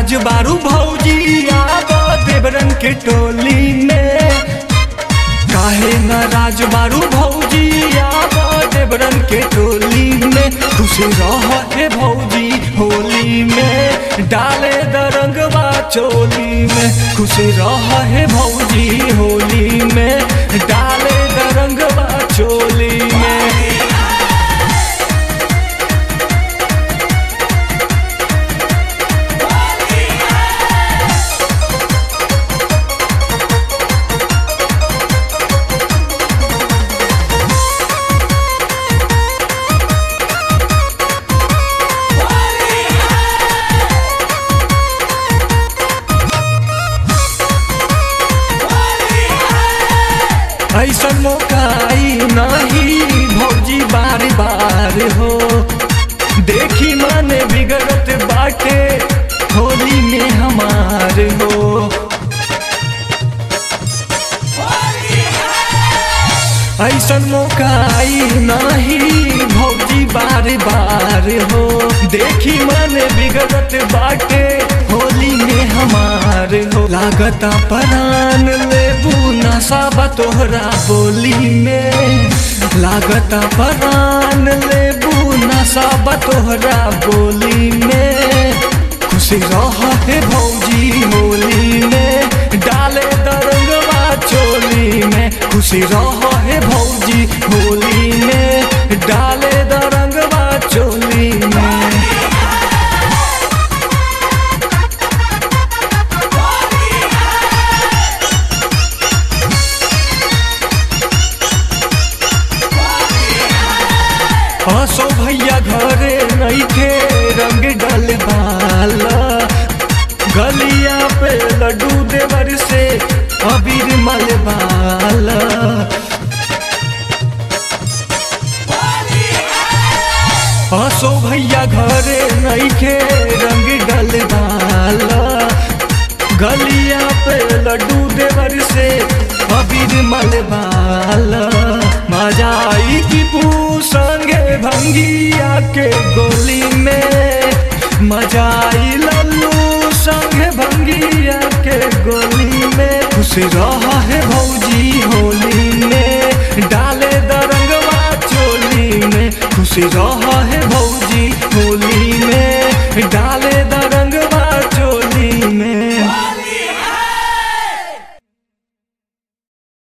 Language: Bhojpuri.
नाराज बारू भौजी आब देवरन के टोली में काहे नाराज बारू भौजी आब देवरन के टोली में खुशी रह हे भौजी होली में डाले दरंगवा चोली में खुशी रह हे भौजी होली में डाले दरंगवा चोली में ऐसन मौकाई नहीं भौजी बार बार हो देखी मन बिगड़त बाटे होली में हमार हो ऐसन मौकाई नहीं भौजी बार बार हो देखी मन बिगड़त बाटे होली में हमार हो लागता परान लेबू नशा तोहरा बोली में लागता परान लेबू नशा तोहरा बोली में खुशी रह हे भौजी होली में डाले दरंगवा चोली में खुशी रह हे भौजी होली में डाले दरंगवा चोली में हसो भैया घरे नइखे रंग डलवाला गलिया पे लड्डू देवर से अबीर मलवाला हसो भैया घरे नइखे रंग डलवाला गलिया पे लड्डू देवर से अबीर मलवाला मजा आई की पू संगे भंगिया के गोली में मजा आई लल्लू संगे भंगिया के गोली में खुश रहा है भौजी होली में डाले दरंगवा चोली में खुश रहा है भौजी होली